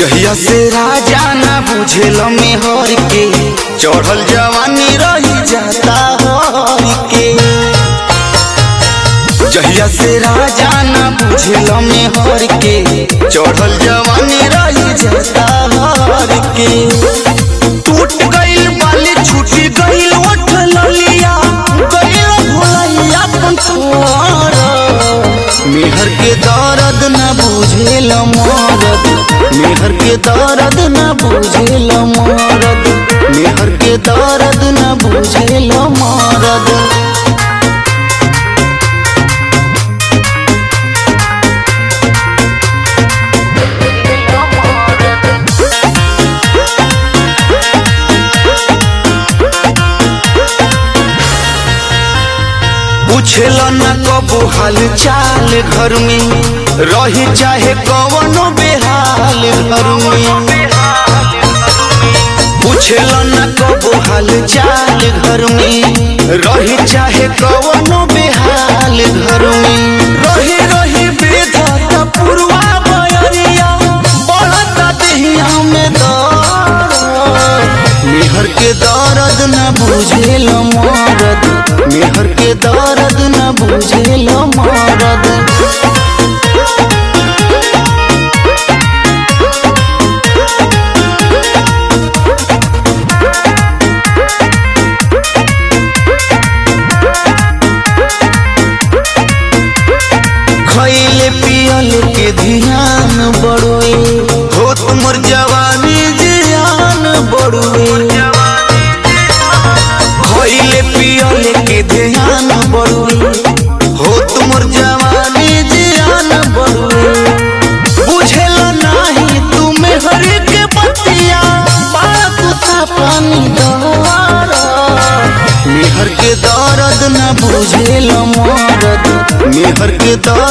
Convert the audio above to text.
जहिया से राजा ना बुझेल मेहर के चढ़ल जवानी रही जाता हर के जहिया से राजा ना बुझेल मेहर के चढ़ल जवानी रही जाता हर के टूट गइल बाली छूटी गइल ओठ ललिया गइल भोलैया पंथर मेहर के दर्द न बुझेल मरद मेहर के दर्द न बुझेल मरद मेहर के दर्द न बुझेल मरद पूछेल न कबो हाल चाल घर में रही चाहे कवनो बेहाल घर में पूछेल न कबो हाल चाल घर में रही चाहे कवनो बेहाल घर में रही रही बेधता पुरवा बयरिया बढ़ता देहिया में दर्द मेहर के दर्द न बुझेल मरद मेहर के दर्द न बुझेल मरद खैले पियल के ध्यान बड़ुए हो तुमर जवानी जियान बड़ुए खैले पियल के ध्यान बड़ुए हो तुमर जवानी जियान बड़ुए बुझेल नाही तुमे हर के बतिया बात था पानी दवारा मेहर के दर्द न बुझेल मरद मेहर के दर्द